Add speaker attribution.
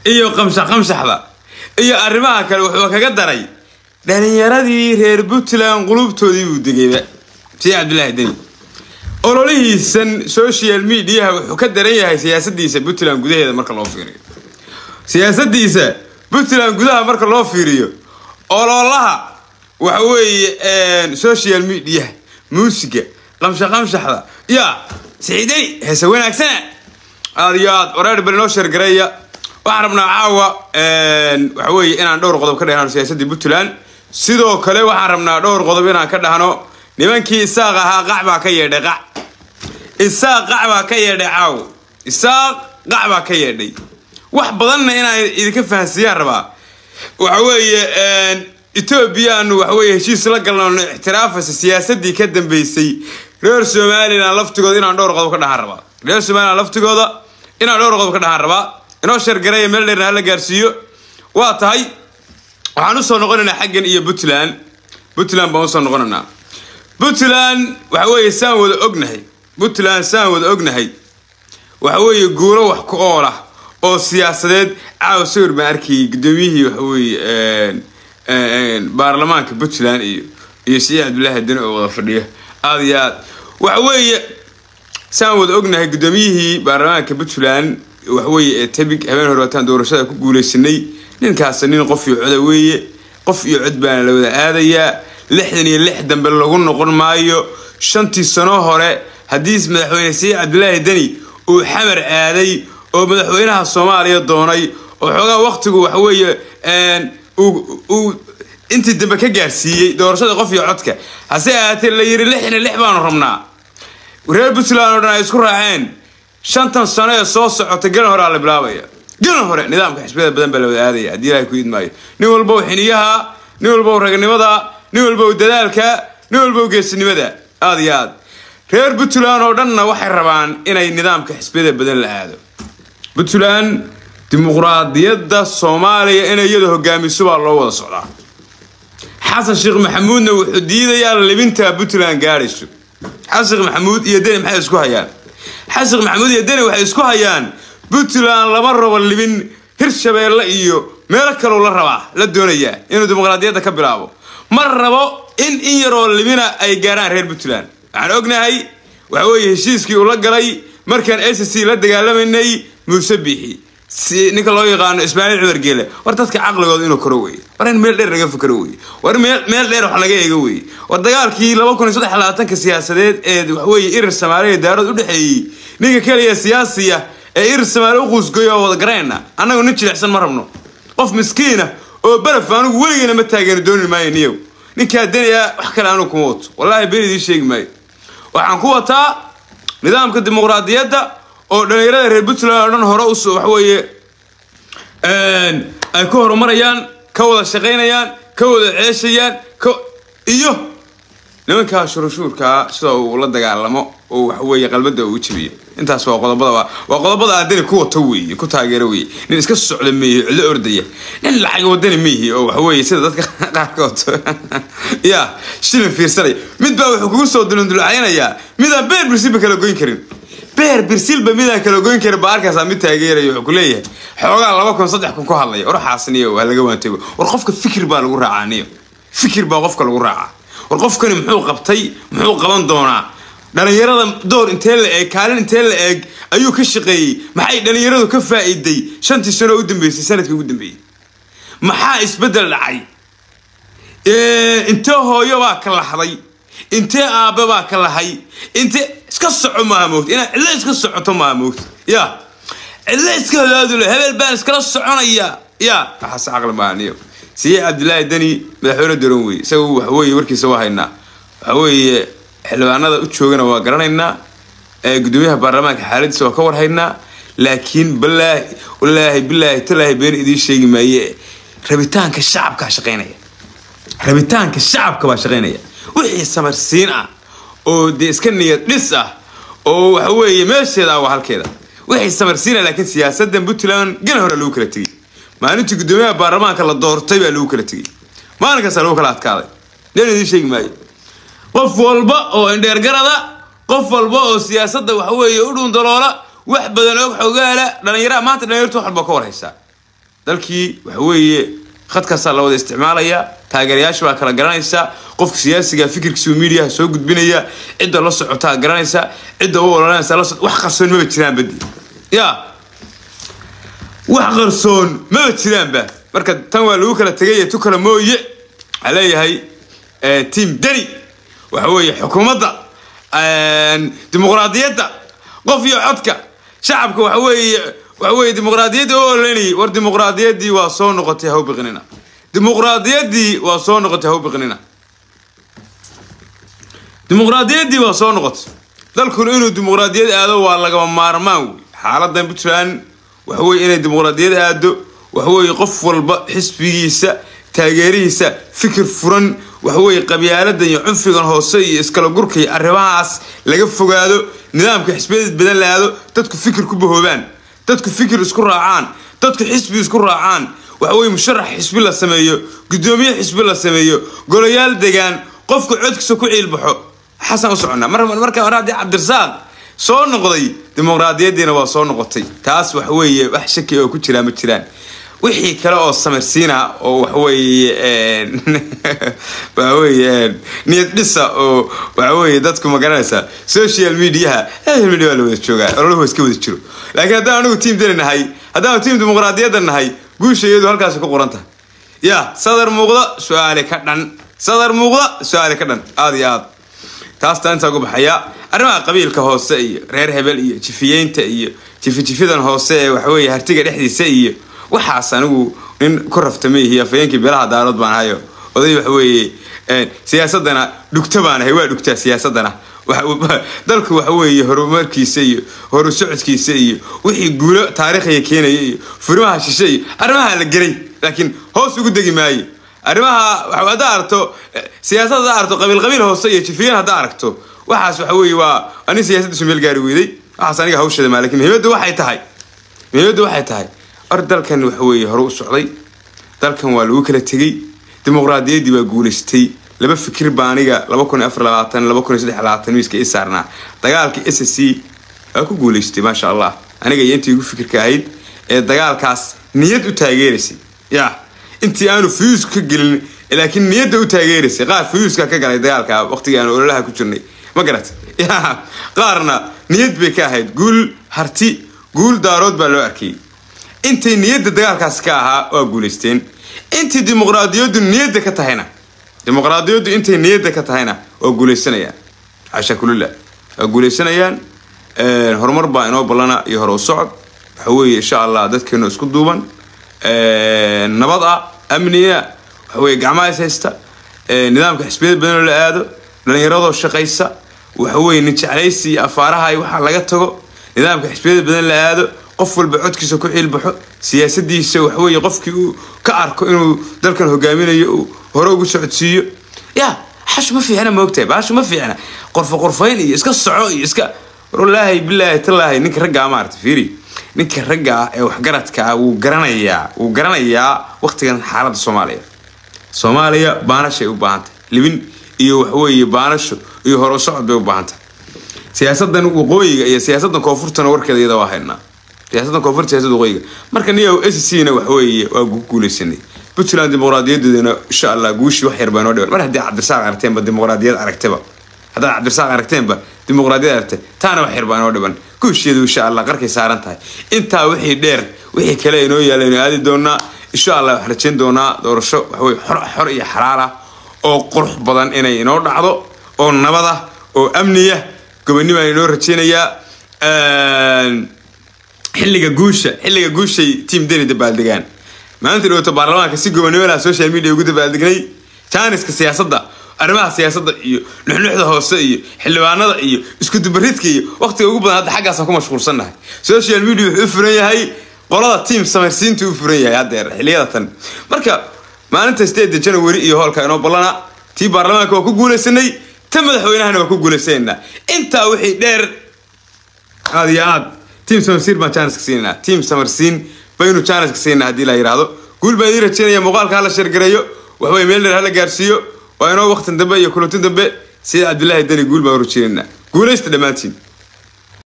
Speaker 1: iyo qamshax qamshaxda iyo arrimaha kale wuxuu kaga daray dhalinyaradii reer puntland qulubtoodii buu degayba sii cabdilaahi deni ololihiisan social mediaha wuxuu ka daran yahay siyaasadiisa puntland gudaheeda marka loo fiiriyo siyaasadiisa puntland gudaha marka loo fiiriyo ololaha waxa weeye social mediaha muusiga qamsha qamshaxda ya siciidani heese wanaagsana aad iyo aad wareer bal inoo sheergareeya waxaan rabnaa caawa waxa weeye inaan dhowr qodob ka dhehno siyaasadii puntland sidoo kale waxaan rabnaa dhowr qodob inaan ka dhahno nimankii isaaq ahaa qac baa ka yeedhay qac isaaq qac baa ka yeedhay caawo isaaq qac baa ka yeedhay wax badanna inaan idinka fahansiiyaan rabaa waxa weeye etoobiyaanu waxa weeye heshiis la galno ixtiraafaysa siyaasadii ka dambeysay reer somalilan laftigooda inaan dhowr qodob ka dhahaan rabaa reer somalilan laftigooda inaan dhowr qodob ka dhahaan rabaa inoo sheergareeya meel dheerna hala gaarsiiyo waa tahay waxaan usoo noqonaynaa xaggan iyo puntland puntland baan usoo noqonaynaa puntland waxa weeye saan wada ognahay puntland saan wada ognahay waxa weeye guuro wax ku ool ah oo siyaasadeed caawa sawir baan arkayay gudoomiyihii waxa weeye baarlamaanka puntland iyo iyo siciid cabdillaahi deni oo wada fadhiya aada iyo aad waxa weeye saan wada ognahay gudoomiyihii baarlamaanka puntland waxweeye ee tabig habeen hore waataan doorashada ku guuleysanay ninkaas nin qof iyo coda weeye qof iyo cod baana la wada aadayaa lixdan iyo lix dambe lagu noqon maayo shantii sano hore haddii madaxweyne siciid cabdilaahi deni uu xamar aaday oo madaxweynaha soomaaliya doonay oo xoogaa waqtigu waxaweeye uu intii dambe ka gaarsiiyey doorashada qof iyo codka hase ahaatee la yiri lixdan iyo lix baanu rabnaa reer puntland oo dhan ay isku raaceen shantan sano ee soo socota galan horea la bilaabaya galan hore nidaamka xisbiyada badan baa la wada aadaya haddii ilahay ku idmaayo nin walbow xiniyaha nin walbow ragnimada nin walbow dadaalka nin walbow geesinimada aada iyo aad reer puntland oo dhanna waxay rabaan inay nidaamka xisbiyada badan la aado puntland dimuqraadiyadda soomaaliya inay iyada hogaamiso baa loo wada socdaa xasan sheekh maxamuudna wuxuu diidayaa libinta puntland gaadhayso xasan sheekh maxamuud iyo deni maxay isku hayaan xasan sheekh maxamuud iyo deni waxay isku hayaan puntland lama rabo libin hirshabeelle iyo meelo kaloo la rabaa la doonayaa inuu dimuqraadiyadda ka bilaabo ma rabo in in yaroo libina ay gaarhaan reer puntland waxaan ognahay waxa weeye heshiiskii uu la galay markaan s c la dagaalamanay muuse biixi si ninka loo yaqaano ismaaciil cumar geele war dadka caqligooda inuu koro weye war in meel dheer laga fakero weye war meel dheer wax laga eego weye war dagaalkii laba kun iyo saddex labaatanka siyaasadeed ee waxaweye irir soomaaliya daarood udhexeeyey ninka keliya siyaasiya ee irir soomaaliya u quusgoyo oo wada garayna annagu nin jilicsan ma rabno qof miskiina oo baraf anugu weligeena ma taageeno dooni maayo niyow ninkaa deniya wax kale anugu kuma wato wallaahi been idiin sheegi maayo waxaan ku wataa nidaamka dimuqraadiyadda oo dhalinyarada reer puntland oo dhan hore us waxaweeye ay ku horumarayaan ka wada shaqaynayaan ka wada ceeshayaan iyo nimankaa shuruushuurkaa sida uu la dagaalamo oo waxaweeye qalbada uu jabiyo intaas waa qodobada waa qodobada aadani ku wato weeye ku taageero weeye nin iska socda meehi cidlo ordaya nin lacag wadani meehi oo waxaweeye sida dadka qaarkood ya shilin fiirsanaya mid baa wuxuu kugu soo dulundulacaynayaa midaan beer birsilba kala goyn karin beer birsilba midaan kala goyn karin baa arkaysaa mid taageeraya wuxuu ku leeyahay xoogaa laba kun saddex kun ku hadlaya oraxaasniyo waa laga waantego war qofka fikir baa lagu raacaa niyo fikir baa qofka lagu raacaa war qofkani muxuu qabtay muxuu qaban doonaa dhalinyarada door intee la eeg kaalin intee la eeg ayuu ka shaqeeyey maxay dhalinyaradu ka faa'iiday shantii sano u dambeysay sanadkii ugu dambeeyey maxaa isbeddel dhacay intee hooyo baa ka lahday intee aabe baa ka lahay intee iska soco maaha moogta inaad cidlo iska socoto maaha moogta ya cidlo iska hadaadule hebel baan iskala soconaya ya waxaas caqli maaha niyo siye cabdilaahi deni madaxweyne daron wey isaga waxaweye warkiisa waa haynaa waxaweeye xildhibaanada u joogana waa garanaynaa gudoomiyaha baarlamaanka xaaladiisa waa ka warhaynaa laakiin balaahi walaahi bilaahi talaahi been idiin sheegi maaye rabitaanka shacabkaa shaqaynaya rabitaanka shacabka baa shaqaynaya wixii samarsiin ah oo dee iska niyad dhis ah oo waxaweeye meesheeda ah waa halkeeda wixii samarsiina laakiin siyaasadan puntland gana hore lagu kala tegey maalintii gudoomiyaha baarlamaanka la doortay baa lagu kala tegey maalinkaasa lagu kala adkaaday leen idiin sheegi maayo qof walba oo indheergarada qof walba oo siyaasadda waxaweeye u dhuundaloola wax badan og xogaala dhalinyaraha maanta dhalinyartu wax walba ka warhaysaa dalkii waxa weeye khadkaasaa la wada isticmaalaya taageerayaasha baa kala garanaysa qofka siyaasiga fikirkiisa miidiyaha soo gudbinaya cidda la socotaa garanaysa cidda u ololanaysa la socot wax qarsoon maba jiraan badi ya wax qarsoon maba jiraanba marka tan waa lagu kala tegay tu kala mooye waxaa leeyahay tiam deni waxa weeye xukuumadda dimuqraadiyadda qof iyo codka shacabka waxa weeye waxa weeye dimuqraadiyadda u ololanayay war dimuqraadiyaddii waa soo noqotay ha u biqnina dimuqraadiyaddii waa soo noqotay ha u biqnina dimuqraadiyaddii waa soo noqotay dalkuna inuu dimuqraadiyad aado waa lagama maarmaan wey xaaladan puntland waxa weye inay dimuqraadiyad aado waxa weeye qof walba xisbigiisa taageerihiisa fikir furan waxa weeye qabyaaladan iyo cunfigan hoose iyo iskala gurka iyo arrimahaas laga fogaado nidaamka xisbiyadeed badan la aado dadku fikir ku bahoobaan dadku fikir isku raacaan dadku xisbi isku raacaan waxa weye musharax xisbi la sameeyo guddoomiye xisbi la sameeyo golayaal degaan qofka codkiisa ku ciilbaxo xasan u soconnaa marka hore haddii cabdirasaaq soo noqday dimuqraadiyaddiina waa soo noqotay taas waxa weeye wax shaki oo ku jiraa ma jiraan wixii kale oo samirsiina oo waxaweye waxaweye niyad dhisa oo waxaweye dadku ma garanaysaa social mediaha social media waa la wada joogaa ololuhu waa iska wada jiro laakiin haddaan anigu tiam dani nahay haddaanu tiam dimuqraadiyadda nahay guusha iyadu halkaasi ku qoran tahay ya sadar muuqda su-aale ka dhan sadar muuqda su-aale ka dhan aada iyo aad taastaa intaa uga baxaya arrimaha qabiilka hoose iyo reer hebel iyo jifiyeynta iyo jifijifidan hoose ee waxaweye hartiga dhexdiisa iyo waxaas anigu nin ku raftamaihi afayeenkii beelaha daarood baan ahayo oday waxa weeye siyaasadana dhugta baan ahay waa dhugtaa siyaasadana dalku waxa weeye horumarkiisa iyo horu socodkiisa iyo wixii guulo taariikhiya keenaya iyo furimaha shishe iyo arrimaha la gelay laakiin hoos ugu degi maayo arrimaha haddaa aragto siyaasad haddaa aragto qabiil qabiil hoose iyo jifiyan haddaa aragto waxaas waxa weeye waa anin siyaasaddiisu meel gaari weyday waxaas aniga hawshada maa lakin muhiimadda waxay tahay muhiimadda waxay tahay or dalkan waxa weeye hore u socday dalkan waa lagu kala tegey dimuqraadiyaddii baa guulaystay laba fikir baa aniga laba kun iyo afar labaatan laba kun iyo saddex labaatan miiska ii saarnaa dagaalka s c waa ku guulaystay maasha allah aniga iyo intii igu fikirka ahayd ee dagaalkaas niyad u taageeraysay ya intii aanu fuyuuska ka gelin laakiin niyadda u taageeraysay qaar fuyuuska ka galay dagaalka waqtigii aanu ololaha ku jirnay ma garat ya qaarna niyad bay ka ahayd guul harti guul daarood baa loo arkayay intay niyadda dagaalkaas ka ahaa waa guulaysteen intii dimuqraadiyaddu niyadda ka tahayna dimuqraadiyaddu intay niyadda ka tahayna waa guulaysanayaan xasha kulillah waa guulaysanayaan horumar baa inoo ballana iyo hore u socod waxa weeye insha allah dadkeenu isku duuban nabad ah amniya waxa weye gacmaha is haysta nidaamka xisbiyada badan oo la aado dhalinyaradoo shaqaysa waxa weye nin jeclaysi iyo afaaraha iyo waxaa laga tago nidaamka xisbiyada badan la aado qof walba codkiisa ku ciilbaxo siyaasadiisa waxaweye qofkii uu ka arko inuu dalkan hogaaminayo uu hore ugu socodsiiyo ya xash ma fiicna maogtahay baashu ma fiicna qorfo qorfayn iyo iska soco iyo iska wallaahi bilaahi tallaahi ninka raggaa maarata fiiri ninka ragga ah ee waxgaradka ah wuu garanayaa wuu garanayaa waqtigan xaaladda soomaaliya soomaaliya baanashay u baahan tahay libin iyo waxaweye baanasho iyo hore u socod bay u baahan tahay siyaasadan waqooyiga iyo siyaasadan koonfurtana warkeeda iyada waa haynaa siyaasadan koonfurta siyasada waqooyiga marka niyow s c na waxa weeye waa ku guulaysanay puntland dimuqraadiyadeedana insha allah guushii wax yar baa noo dhiban mar haddii cabdirasaaq aragteenba dimuqraadiyad aragteba haddaad cabdirasaaq aragteenba dimuqraadiyad aragtay taana wax yar baa noo dhiban guusheedu insha allah qarkay saaran tahay intaa wixii dheer wixii kale inoo yaala inu aadi doonaa insha allah waxaan rajayn doonaa doorasho waxaweye xor xor iyo xalaal ah oo qurux badan inay inoo dhacdo oo nabad ah oo amniya gobonnimaan inoo rajaynayaa xilliga guusha xilliga guushay tiam deni dabaaldegaan maalinta dhawata baarlamaanka si gobonimolaha social media ugu dabaaldegnay jaaniska siyaasadda arrimaha siyaasadda iyo nuxnuxda hoose iyo xildhibaanada iyo iskudubaridka iyo waqtiga ugu badan hadda xaggaasaan ku mashquulsannahay social media wuxuu u furan yahay qolada tiam samaysiinta u furan yahay haddeer xilliyada tan marka maalinta sideeda janawari iyo hoolka inoo ballana tii baarlamaanka waa ku guulaysanay ta madaxweynahana waa ku guulaysanaynaa intaa wixii dheer aad iyo aad tiam samarsiin baan jaaniska siinanaa tiam samarsiin baynu jaaniska siinaa haddii la yidhaahdo guul baan idiin rajaynaya muuqaalka hala sheergareeyo waxweye meel dheer hala gaarsiiyo waa inoo waqtin dambe iyo kulantin dambe sida cabdillaahi deni guul baan u rajaynanaa guulaysta dhammaantiin